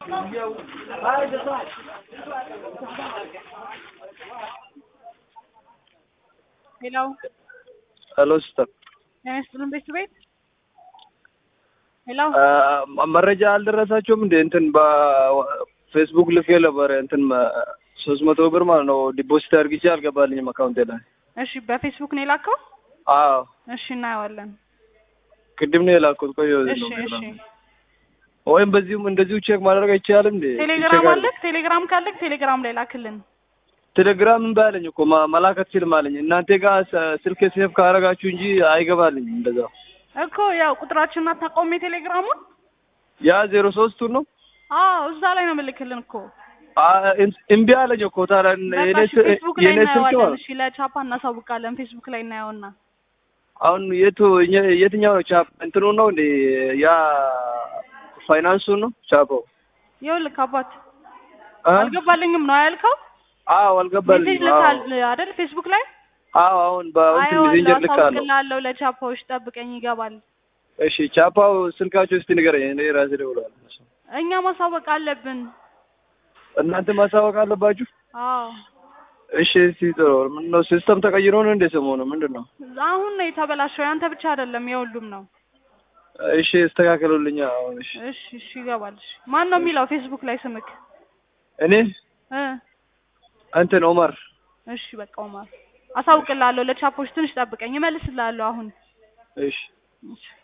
ሄሎ ሄሎ ሲስተር ጤና ይስጥልን ቤት ቤት ሄሎ መረጃ አልደረሳቸውም እንዴ? እንትን በፌስቡክ ልኬ ነበር እንትን ሶስት መቶ ብር ማለት ነው ዲፖዚት አድርግቼ አልገባልኝም አካውንቴ ላይ። እሺ በፌስቡክ ነው የላከው? አዎ እሺ እናየዋለን። ቅድም ነው የላኩት። ቆይ እሺ እሺ ወይም በዚሁም እንደዚሁ ቼክ ማድረግ አይቻልም እንዴ? ቴሌግራም አለክ? ቴሌግራም ካለክ ቴሌግራም ላይ ላክልን። ቴሌግራም እምቢ አለኝ እኮ ማ- መላክ አትችልም አለኝ። እናንተ ጋር ስ- ስልክ ሴፍ ካረጋችሁ እንጂ አይገባልኝም እንደዛ። እኮ ያው ቁጥራችንን አታውቀውም የቴሌግራሙን? ያ ዜሮ ሶስቱን ነው አዎ እዛ ላይ ነው የምልክልን እኮ። አ- እም- እምቢ አለኝ እኮ ታዲያ በቃ የኔ እሺ ስ- ፌስቡክ ላይ የኔ ስልክ እናየዋለን። ማለት እሺ ለቻፓ እናሳውቃለን። ፌስቡክ ላይ እናየውና አሁን የቱ የት- የትኛው ነው ቻፕ እንትኑ ነው እንዴ ያ ፋይናንሱ ነው ቻፓው ይኸውልህ አባት አ? አልገባልኝም ነው ያልከው? አዎ ሜሴጅ አልገባልኝም ልካል አዎ አይደል? ፌስቡክ ላይ አዎ አሁን በእንትን አየዋለሁ፣ ሜሴንጀር ልካለሁ አሳውቅልሃለሁ። ለቻፓዎች ጠብቀኝ ይገባል። እሺ ቻፓው ስልካቸው እስቲ ንገረኝ እኔ ራሴ ደውላለሁ እኛ ማሳወቅ አለብን። እናንተ ማሳወቅ አለባችሁ አዎ እሺ እስቲ ጥሩ ምነው ሲስተም ተቀይሮ ነው እንደ ሰሞኑ ምንድን ነው አሁን ነው የተበላሸው። ያንተ ብቻ አይደለም የሁሉም ነው። እሺ እስተካከሉልኛ አሁን እሺ እሺ እሺ ይገባል። እሺ ማን ነው የሚለው ፌስቡክ ላይ ስምክ? እኔ እ እንትን ኦመር እሺ በቃ ኡማር አሳውቅልሃለሁ። ለቻፖች ትንሽ ጠብቀኝ፣ እመልስልሃለሁ አሁን። እሺ እሺ